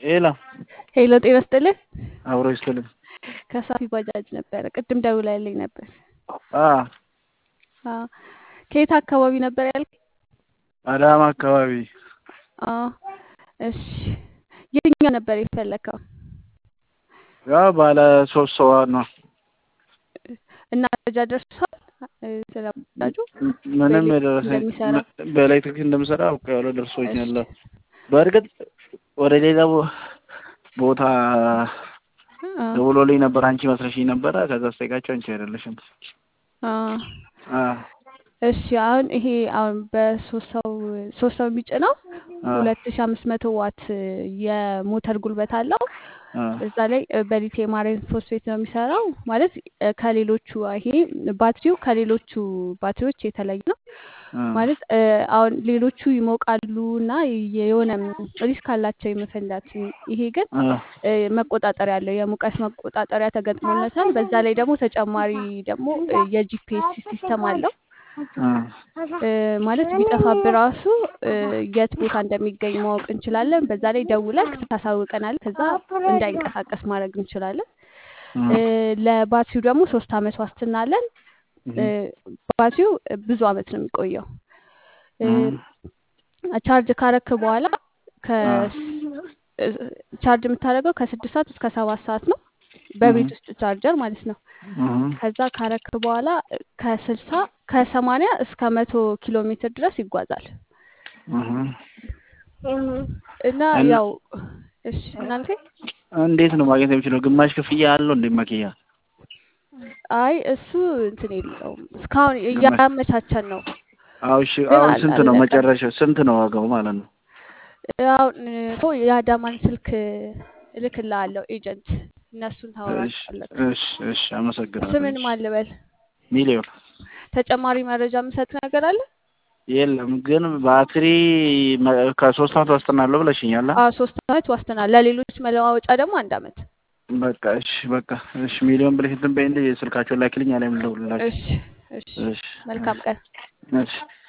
ሄሎ ሄሎ ጤና ይስጥልኝ። አብሮ ይስጥልኝ። ከሳፊ ባጃጅ ነበረ ቅድም ደውላልኝ ነበር። አ አዎ ከየት አካባቢ ነበር ያልከኝ? አዳማ አካባቢ አዎ እሺ የትኛው ነበር የፈለከው? ያው ባለ ሶስት ሰው ነው። እና መረጃ ደርሷል ስለ ባጃጁ ምንም በኤሌክትሪክ የደረሰኝ እንደሚሰራ? በኤሌክትሪክ እንደምሰራ አውቄዋለሁ፣ ደርሶኛል። እሺ በእርግጥ ወደ ሌላ ቦ- ቦታ አ ደውሎልኝ ነበር። አንቺ መስለሽኝ ነበረ። ከዛ ስጠይቃቸው አንቺ አይደለሽም። አ አ እሺ አሁን ይሄ አሁን በሶስት ሰው ሶስት ሰው የሚጭነው አ ሁለት ሺ አምስት መቶ ዋት የሞተር ጉልበት አለው። አ እዛ ላይ በሊቲየም አይረን ፎስፌት ነው የሚሰራው። ማለት እ ከሌሎቹ ይሄ ባትሪው ከሌሎቹ ባትሪዎች የተለየ ነው። አ ማለት እ አሁን ሌሎቹ ይሞቃሉ እና የሆነ ሪስክ አላቸው የመፈንዳት። ይሄ ግን አ እ መቆጣጠሪያ አለው፣ የሙቀት መቆጣጠሪያ ተገጥሞለታል። በዛ ላይ ደግሞ ተጨማሪ ደግሞ እ የጂፒኤስ ሲስተም አለው። አ እ ማለት ቢጠፋብህ ራሱ እ የት ቦታ እንደሚገኝ ማወቅ እንችላለን። በዛ ላይ ደውለህ ታሳውቀናል። ከዛ እንዳይንቀሳቀስ ማድረግ እንችላለን። እ ለባትሪው ደግሞ ሶስት አመት ዋስትና አለን። እ ባትሪው ብዙ አመት ነው የሚቆየው። እ ቻርጅ ካረክ በኋላ ከ እ ቻርጅ የምታደርገው ከስድስት ሰዓት እስከ ሰባት ሰዓት ነው። በቤት ውስጥ ቻርጀር ማለት ነው። ከዛ ካረክ በኋላ ከስልሳ ከሰማንያ እስከ መቶ ኪሎ ሜትር ድረስ ይጓዛል እና እና ያው እሺ እናንተ እንዴት ነው ማግኘት የሚችለው? ግማሽ ክፍያ አለው እንዴ መኪያ? አይ እሱ እንትን የለውም እስካሁን ግማሽ እያመቻቸን ነው አዎ እሺ። ግን አሁን አል- ስንት ነው አለቀም። መጨረሻው? ስንት ነው ዋጋው ማለት ነው? አሁን እኮ የአዳማን ስልክ እልክልሃለሁ ኤጀንት እነሱን እሺ ታወራቸዋለህ። እሺ እሺ። አመሰግናለሁ። ስምን እሺ ማን ልበል? ሚሊዮን ተጨማሪ መረጃ የምሰጥ ነገር አለ? የለም ግን ባትሪ መ- ከሶስት አመት ዋስትና አለው ብለሽኛል። አ? አዎ ሶስት አመት ዋስትና፣ ለሌሎች መለዋወጫ ደግሞ አንድ አመት። በቃ እሺ በቃ እሺ። ሚሊዮን ብለሽ እንትን በይልኝ፣ ስልካቸውን ላኪልኝ፣ አለም ልደውልላቸው። እሺ እሺ እሺ መልካም ቀን። እሺ